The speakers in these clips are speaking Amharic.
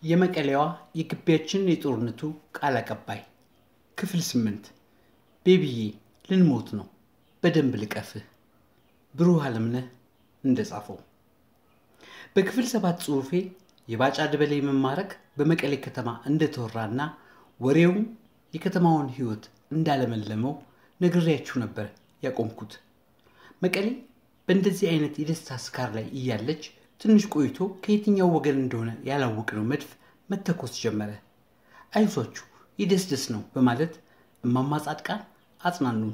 የመቀሌዋ የግቢያችን የጦርነቱ ቃል አቀባይ ክፍል ስምንት ቤቢዬ ልንሞት ነው በደንብ ልቀፍህ ብሩህ አለምነህ እንደጻፈው በክፍል ሰባት ጽሑፌ የባጫ ደበሌ መማረክ በመቀሌ ከተማ እንደተወራና ወሬውም የከተማውን ሕይወት እንዳለመለመው ነግሬያችሁ ነበር ያቆምኩት። መቀሌ በእንደዚህ አይነት የደስታ ስካር ላይ እያለች ትንሽ ቆይቶ ከየትኛው ወገን እንደሆነ ያላወቅነው መድፍ መተኮስ ጀመረ። አይዟችሁ የደስደስ ነው በማለት እማማ ጻድቃን አጽናኑን።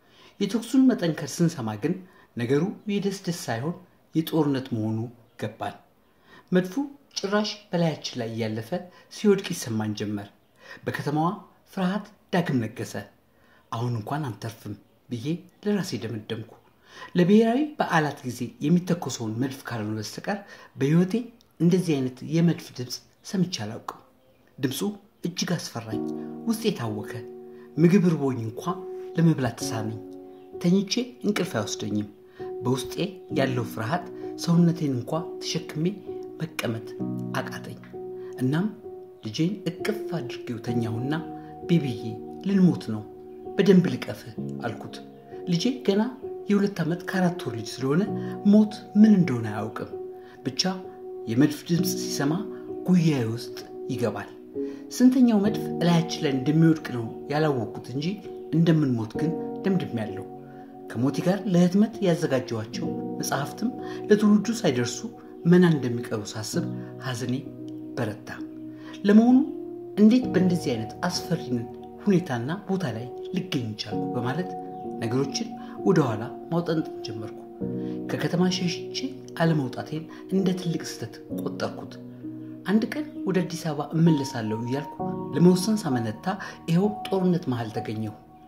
የተኩሱን መጠንከር ስንሰማ ግን ነገሩ የደስደስ ሳይሆን የጦርነት መሆኑ ገባን። መድፉ ጭራሽ በላያችን ላይ እያለፈ ሲወድቅ ይሰማን ጀመር። በከተማዋ ፍርሃት ዳግም ነገሰ። አሁን እንኳን አንተርፍም ብዬ ለራሴ ደመደምኩ። ለብሔራዊ በዓላት ጊዜ የሚተኮሰውን መድፍ ካልሆነ በስተቀር በሕይወቴ እንደዚህ አይነት የመድፍ ድምፅ ሰምቼ አላውቅም። ድምፁ እጅግ አስፈራኝ፣ ውስጤ የታወከ ምግብ ርቦኝ እንኳ ለመብላት ተሳነኝ። ተኝቼ እንቅልፍ አይወስደኝም። በውስጤ ያለው ፍርሃት ሰውነቴን እንኳ ተሸክሜ መቀመጥ አቃተኝ። እናም ልጄን እቅፍ አድርጌው ተኛሁና ቤቢዬ ልንሞት ነው በደንብ ልቀፍህ አልኩት። ልጄ ገና የሁለት ዓመት ከአራት ወር ልጅ ስለሆነ ሞት ምን እንደሆነ አያውቅም። ብቻ የመድፍ ድምፅ ሲሰማ ጉያዬ ውስጥ ይገባል። ስንተኛው መድፍ እላያችን ላይ እንደሚወድቅ ነው ያላወቅኩት እንጂ እንደምንሞት ግን ደምድሜያለሁ። ከሞቴ ጋር ለህትመት ያዘጋጀኋቸው መጽሐፍትም ለትውልዱ ሳይደርሱ መና እንደሚቀሩ ሳስብ ሐዘኔ በረታ። ለመሆኑ እንዴት በእንደዚህ አይነት አስፈሪን ሁኔታና ቦታ ላይ ልገኝ ቻልኩ በማለት ነገሮችን ወደኋላ ማውጠንጠን ጀመርኩ። ከከተማ ሸሽቼ አለመውጣቴን እንደ ትልቅ ስህተት ቆጠርኩት። አንድ ቀን ወደ አዲስ አበባ እመለሳለሁ እያልኩ ለመወሰን ሳመነታ ይኸው ጦርነት መሃል ተገኘሁ።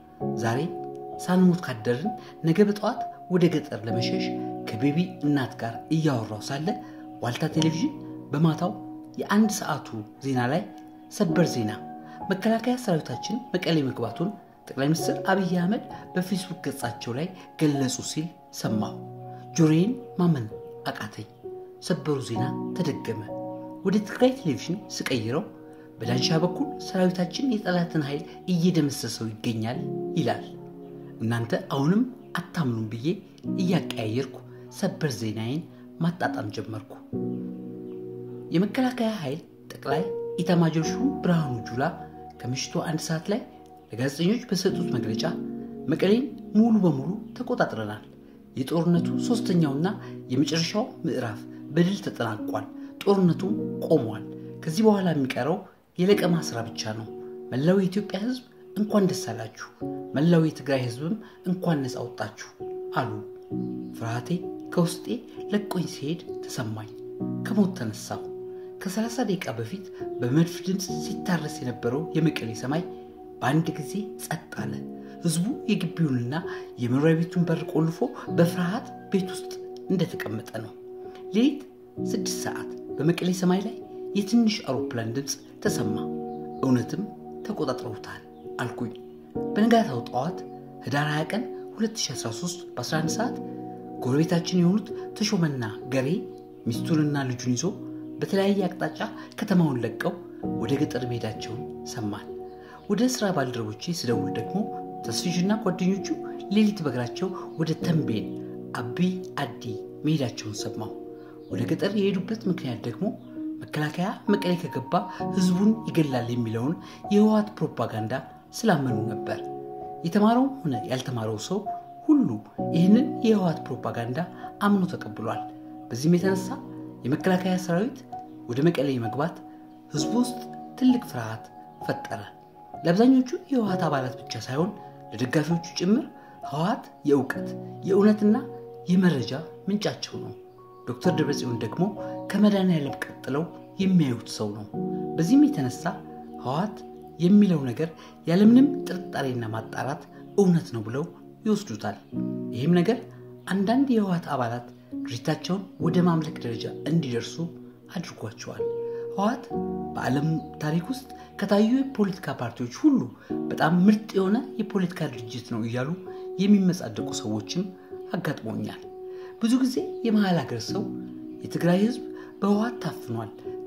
ዛሬ ሳንሞት ካደርን ነገ በጠዋት ወደ ገጠር ለመሸሽ ከቤቢ እናት ጋር እያወራው ሳለ ዋልታ ቴሌቪዥን በማታው የአንድ ሰዓቱ ዜና ላይ ሰበር ዜና መከላከያ ሰራዊታችን መቀሌ መግባቱን ጠቅላይ ሚኒስትር አብይ አህመድ በፌስቡክ ገጻቸው ላይ ገለጹ ሲል ሰማሁ። ጆሮዬን ማመን አቃተኝ። ሰበሩ ዜና ተደገመ። ወደ ትግራይ ቴሌቪዥን ስቀይረው በዳንሻ በኩል ሰራዊታችን የጠላትን ኃይል እየደመሰሰው ይገኛል ይላል። እናንተ አሁንም አታምኑም ብዬ እያቀያየርኩ ሰበር ዜናዬን ማጣጣም ጀመርኩ። የመከላከያ ኃይል ጠቅላይ ኢታማጆር ሹም ብርሃኑ ጁላ ከምሽቱ አንድ ሰዓት ላይ ለጋዜጠኞች በሰጡት መግለጫ መቀሌን ሙሉ በሙሉ ተቆጣጥረናል፣ የጦርነቱ ሶስተኛውና የመጨረሻው ምዕራፍ በድል ተጠናቋል፣ ጦርነቱም ቆሟል፣ ከዚህ በኋላ የሚቀረው የለቀማ ስራ ብቻ ነው። መላው የኢትዮጵያ ሕዝብ እንኳን ደስ አላችሁ፣ መላው የትግራይ ሕዝብም እንኳን ነፃ ወጣችሁ አሉ። ፍርሃቴ ከውስጤ ለቆኝ ሲሄድ ተሰማኝ። ከሞት ተነሳሁ። ከ30 ደቂቃ በፊት በመድፍ ድምፅ ሲታረስ የነበረው የመቀሌ ሰማይ በአንድ ጊዜ ጸጥ አለ። ህዝቡ የግቢውንና የመኖሪያ ቤቱን በር ቆልፎ በፍርሃት ቤት ውስጥ እንደተቀመጠ ነው። ሌሊት ስድስት ሰዓት በመቀሌ ሰማይ ላይ የትንሽ አውሮፕላን ድምፅ ተሰማ። እውነትም ተቆጣጥረውታል አልኩኝ። በነጋታው ጠዋት ህዳር 20 ቀን 2013 በ11 ሰዓት ጎረቤታችን የሆኑት ተሾመና ገሬ ሚስቱንና ልጁን ይዞ በተለያየ አቅጣጫ ከተማውን ለቀው ወደ ገጠር መሄዳቸውን ሰማን። ወደ ሥራ ባልደረቦቼ ስደውል ደግሞ ተስፊሽና ጓደኞቹ ሌሊት በእግራቸው ወደ ተንቤን አቢ አዲ መሄዳቸውን ሰማሁ። ወደ ገጠር የሄዱበት ምክንያት ደግሞ መከላከያ መቀሌ ከገባ ህዝቡን ይገላል የሚለውን የህወሓት ፕሮፓጋንዳ ስላመኑ ነበር። የተማረውም ሆነ ያልተማረው ሰው ሁሉ ይህንን የህወሓት ፕሮፓጋንዳ አምኖ ተቀብሏል። በዚህም የተነሳ የመከላከያ ሰራዊት ወደ መቀሌ መግባት ህዝቡ ውስጥ ትልቅ ፍርሃት ፈጠረ። ለአብዛኞቹ የህወሓት አባላት ብቻ ሳይሆን ለደጋፊዎቹ ጭምር ህወሓት የእውቀት የእውነትና የመረጃ ምንጫቸው ነው። ዶክተር ደብረጽዮን ደግሞ ከመድኃኒዓለም ቀጥለው የሚያዩት ሰው ነው። በዚህም የተነሳ ህወሓት የሚለው ነገር ያለምንም ጥርጣሬና ማጣራት እውነት ነው ብለው ይወስዱታል። ይህም ነገር አንዳንድ የህወሓት አባላት ድርጅታቸውን ወደ ማምለክ ደረጃ እንዲደርሱ አድርጓቸዋል። ህወሓት በዓለም ታሪክ ውስጥ ከታዩ የፖለቲካ ፓርቲዎች ሁሉ በጣም ምርጥ የሆነ የፖለቲካ ድርጅት ነው እያሉ የሚመጻደቁ ሰዎችም አጋጥሞኛል። ብዙ ጊዜ የመሀል ሀገር ሰው የትግራይ ህዝብ በህወሓት ታፍኗል፣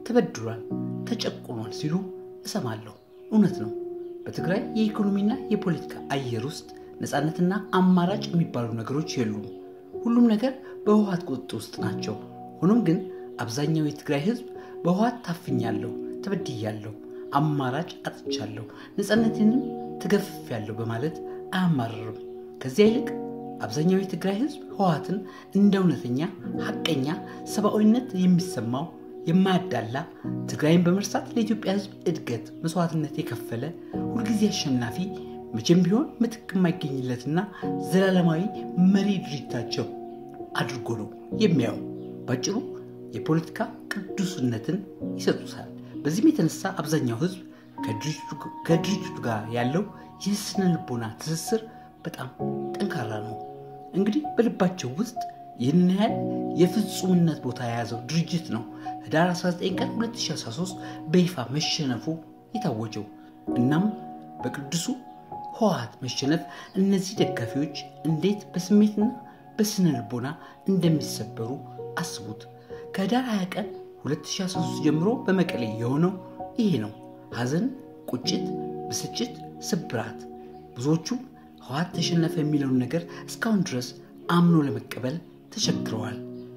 ተበድሏል፣ ተጨቁኗል ሲሉ እሰማለሁ። እውነት ነው። በትግራይ የኢኮኖሚና የፖለቲካ አየር ውስጥ ነፃነትና አማራጭ የሚባሉ ነገሮች የሉም። ሁሉም ነገር በህወሓት ቁጥጥር ውስጥ ናቸው። ሆኖም ግን አብዛኛው የትግራይ ህዝብ በህወሓት ታፍኛለሁ፣ ተበድያለሁ፣ አማራጭ አጥቻለሁ፣ ነፃነቴንም ተገፍፌያለሁ በማለት አያማርርም። ከዚያ ይልቅ አብዛኛው የትግራይ ህዝብ ህወሓትን እንደ እውነተኛ ሐቀኛ ሰብአዊነት የሚሰማው የማያዳላ ትግራይን በመርሳት ለኢትዮጵያ ህዝብ እድገት መስዋዕትነት የከፈለ ሁልጊዜ አሸናፊ መቼም ቢሆን ምትክ የማይገኝለትና ዘላለማዊ መሪ ድርጅታቸው አድርጎ ነው የሚያዩ። ባጭሩ የፖለቲካ ቅዱስነትን ይሰጡታል። በዚህም የተነሳ አብዛኛው ህዝብ ከድርጅቱ ጋር ያለው የስነ ልቦና ትስስር በጣም ጠንካራ ነው። እንግዲህ በልባቸው ውስጥ ይህን ያህል የፍጹምነት ቦታ የያዘው ድርጅት ነው ህዳር 19 ቀን 2013 በይፋ መሸነፉ የታወጀው። እናም በቅዱሱ ህወሓት መሸነፍ እነዚህ ደጋፊዎች እንዴት በስሜትና በስነ ልቦና እንደሚሰበሩ አስቡት። ከህዳር 20 ቀን 2013 ጀምሮ በመቀሌ የሆነው ይሄ ነው። ሐዘን፣ ቁጭት፣ ብስጭት፣ ስብራት። ብዙዎቹም ህወሓት ተሸነፈ የሚለውን ነገር እስካሁን ድረስ አምኖ ለመቀበል ተቸግረዋል።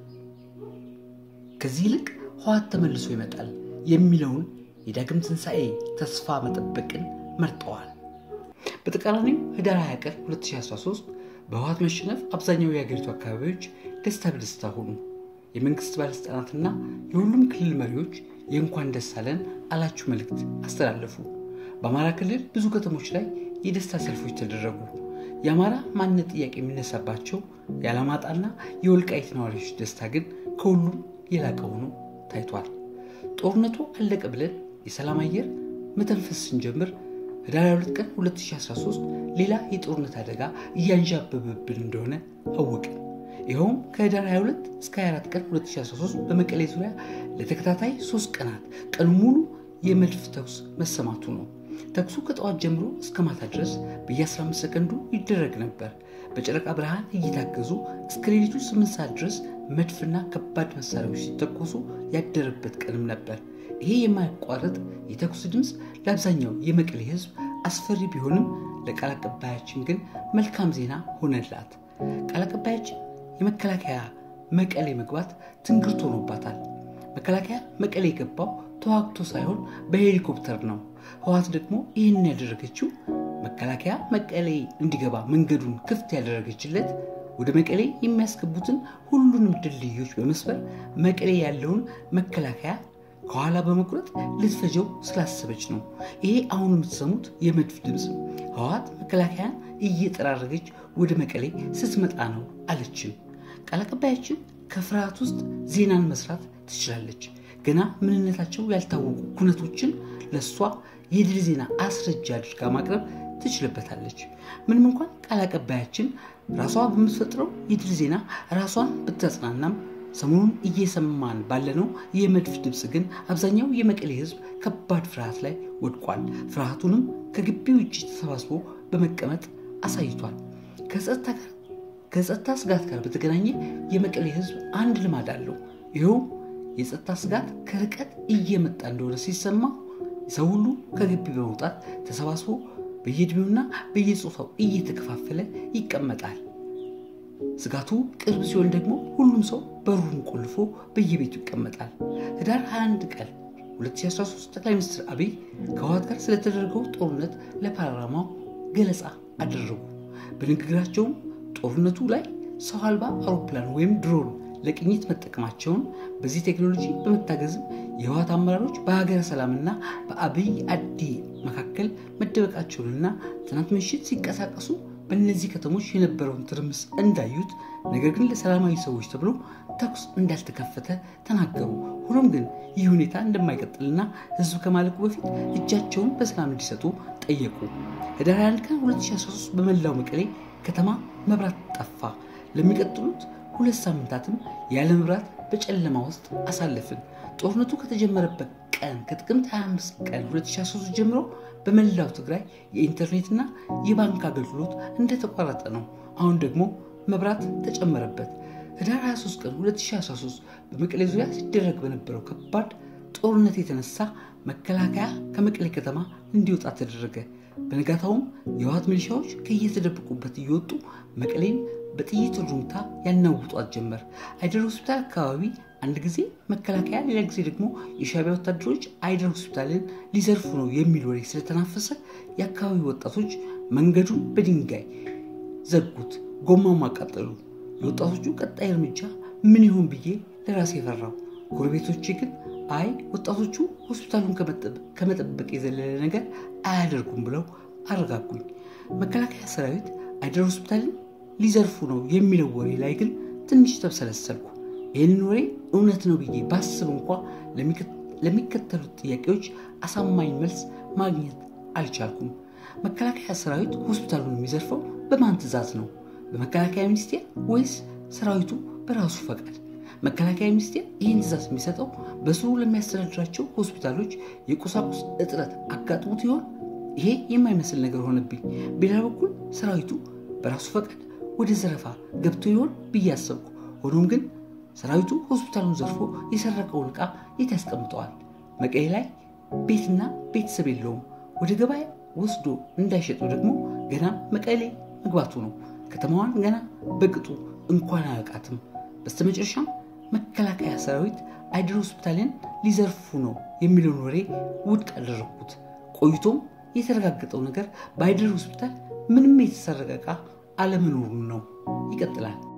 ከዚህ ይልቅ ህወሓት ተመልሶ ይመጣል የሚለውን የዳግም ትንሣኤ ተስፋ መጠበቅን መርጠዋል። በተቃራኒው ህዳር 20 ቀን 2013 በህወሓት መሸነፍ አብዛኛው የሀገሪቱ አካባቢዎች ደስታ በደስታ ሆኑ። የመንግስት ባለሥልጣናትና የሁሉም ክልል መሪዎች የእንኳን ደስ አለን አላችሁ መልእክት አስተላለፉ። በአማራ ክልል ብዙ ከተሞች ላይ የደስታ ሰልፎች ተደረጉ። የአማራ ማንነት ጥያቄ የሚነሳባቸው የአላማጣና የወልቃይት ነዋሪዎች ደስታ ግን ከሁሉም የላቀ ሆኖ ታይቷል። ጦርነቱ አለቀ ብለን የሰላም አየር መተንፈስ ስንጀምር ህዳር 22 ቀን 2013 ሌላ የጦርነት አደጋ እያንዣበበብን እንደሆነ አወቅን። ይኸውም ከህዳር 22 እስከ 24 ቀን 2013 በመቀሌ ዙሪያ ለተከታታይ ሶስት ቀናት ቀኑ ሙሉ የመድፍ ተኩስ መሰማቱ ነው። ተኩሱ ከጠዋት ጀምሮ እስከ ማታ ድረስ በየ15 ሰከንዱ ይደረግ ነበር። በጨረቃ ብርሃን እየታገዙ እስከ ሌሊቱ 8 ሰዓት ድረስ መድፍና ከባድ መሳሪያዎች ሲተኮሱ ያደረበት ቀንም ነበር። ይሄ የማያቋርጥ የተኩስ ድምፅ ለአብዛኛው የመቀሌ ህዝብ አስፈሪ ቢሆንም ለቃል አቀባያችን ግን መልካም ዜና ሆነላት። ቃል አቀባያችን የመከላከያ መቀሌ መግባት ትንግርት ሆኖባታል። መከላከያ መቀሌ የገባው ተዋግቶ ሳይሆን በሄሊኮፕተር ነው። ህወሓት ደግሞ ይህንን ያደረገችው መከላከያ መቀሌ እንዲገባ መንገዱን ክፍት ያደረገችለት ወደ መቀሌ የሚያስገቡትን ሁሉንም ድልድዮች በመስበር መቀሌ ያለውን መከላከያ ከኋላ በመቁረጥ ልትፈጀው ስላሰበች ነው። ይሄ አሁን የምትሰሙት የመድፍ ድምፅ ህወሓት መከላከያን እየጠራረገች ወደ መቀሌ ስትመጣ ነው አለችን። ቃል አቀባያችን ከፍርሃት ውስጥ ዜናን መስራት ትችላለች። ገና ምንነታቸው ያልታወቁ ኩነቶችን ለእሷ የድል ዜና አስረጃ አድርጋ ማቅረብ ትችልበታለች። ምንም እንኳን ቃል አቀባያችን ራሷ በምትፈጥረው የድል ዜና ራሷን ብታጽናናም ሰሞኑን እየሰማን ባለነው የመድፍ ድምፅ ግን አብዛኛው የመቀሌ ህዝብ ከባድ ፍርሃት ላይ ወድቋል። ፍርሃቱንም ከግቢ ውጭ ተሰባስቦ በመቀመጥ አሳይቷል። ከጸጥታ ስጋት ጋር በተገናኘ የመቀሌ ህዝብ አንድ ልማድ አለው። ይኸውም የጸጥታ ስጋት ከርቀት እየመጣ እንደሆነ ሲሰማ ሰው ሁሉ ከግቢ በመውጣት ተሰባስቦ በየዕድሜውና በየጾታው እየተከፋፈለ ይቀመጣል። ስጋቱ ቅርብ ሲሆን ደግሞ ሁሉም ሰው በሩን ቆልፎ በየቤቱ ይቀመጣል። ህዳር 21 ቀን 2013 ጠቅላይ ሚኒስትር አብይ ከህወሓት ጋር ስለተደረገው ጦርነት ለፓርላማው ገለጻ አደረጉ። በንግግራቸውም ጦርነቱ ላይ ሰው አልባ አውሮፕላን ወይም ድሮን ለቅኝት መጠቀማቸውን በዚህ ቴክኖሎጂ በመታገዝም የህወሓት አመራሮች በሀገረ ሰላምና በአብይ አዲ መካከል መደበቃቸውንና ትናንት ምሽት ሲንቀሳቀሱ በእነዚህ ከተሞች የነበረውን ትርምስ እንዳዩት፣ ነገር ግን ለሰላማዊ ሰዎች ተብሎ ተኩስ እንዳልተከፈተ ተናገሩ። ሆኖም ግን ይህ ሁኔታ እንደማይቀጥልና ህዝብ ከማለቁ በፊት እጃቸውን በሰላም እንዲሰጡ ጠየቁ። ህዳር 21 ቀን 2013 በመላው መቀሌ ከተማ መብራት ጠፋ። ለሚቀጥሉት ሁለት ሳምንታትም ያለ መብራት በጨለማ ውስጥ አሳለፍን። ጦርነቱ ከተጀመረበት ቀን ከጥቅምት 25 ቀን 2013 ጀምሮ በመላው ትግራይ የኢንተርኔትና የባንክ አገልግሎት እንደተቋረጠ ነው። አሁን ደግሞ መብራት ተጨመረበት። ህዳር 23 ቀን 2013 በመቀሌ ዙሪያ ሲደረግ በነበረው ከባድ ጦርነት የተነሳ መከላከያ ከመቀሌ ከተማ እንዲወጣ ተደረገ። በነጋታውም የህወሓት ሚሊሻዎች ከየተደበቁበት እየወጡ መቀሌን በጥይት ሩምታ ያናውጧት ጀመር። አይደር ሆስፒታል አካባቢ አንድ ጊዜ መከላከያ፣ ሌላ ጊዜ ደግሞ የሻዕቢያ ወታደሮች አይደር ሆስፒታልን ሊዘርፉ ነው የሚል ወሬ ስለተናፈሰ የአካባቢ ወጣቶች መንገዱን በድንጋይ ዘጉት፣ ጎማም አቃጠሉ። የወጣቶቹ ቀጣይ እርምጃ ምን ይሆን ብዬ ለራሴ የፈራው። ጎረቤቶቼ ግን አይ ወጣቶቹ ሆስፒታሉን ከመጠበቅ የዘለለ ነገር አያደርጉም ብለው አረጋጉኝ። መከላከያ ሰራዊት አይደር ሆስፒታልን ሊዘርፉ ነው የሚለው ወሬ ላይ ግን ትንሽ ተብሰለሰልኩ። ይህንን ወሬ እውነት ነው ብዬ ባስብ እንኳ ለሚከተሉት ጥያቄዎች አሳማኝ መልስ ማግኘት አልቻልኩም። መከላከያ ሰራዊት ሆስፒታሉን የሚዘርፈው በማን ትዕዛዝ ነው? በመከላከያ ሚኒስቴር ወይስ ሰራዊቱ በራሱ ፈቃድ? መከላከያ ሚኒስቴር ይህን ትዕዛዝ የሚሰጠው በስሩ ለሚያስተዳድራቸው ሆስፒታሎች የቁሳቁስ እጥረት አጋጥሞት ይሆን? ይሄ የማይመስል ነገር ሆነብኝ። በሌላ በኩል ሰራዊቱ በራሱ ፈቃድ ወደ ዘረፋ ገብቶ ይሆን ብዬ አሰብኩ። ሆኖም ግን ሰራዊቱ ሆስፒታሉን ዘርፎ የሰረቀውን ዕቃ የት ያስቀምጠዋል? መቀሌ ላይ ቤትና ቤተሰብ የለውም። ወደ ገበያ ወስዶ እንዳይሸጠው ደግሞ ገና መቀሌ መግባቱ ነው። ከተማዋን ገና በቅጡ እንኳን አያውቃትም። በስተመጨረሻም መከላከያ ሰራዊት አይደር ሆስፒታልን ሊዘርፉ ነው የሚለውን ወሬ ውድቅ አደረግኩት። ቆይቶም የተረጋገጠው ነገር በአይደር ሆስፒታል ምንም የተሰረቀ ዕቃ አለመኖሩን ነው። ይቀጥላል።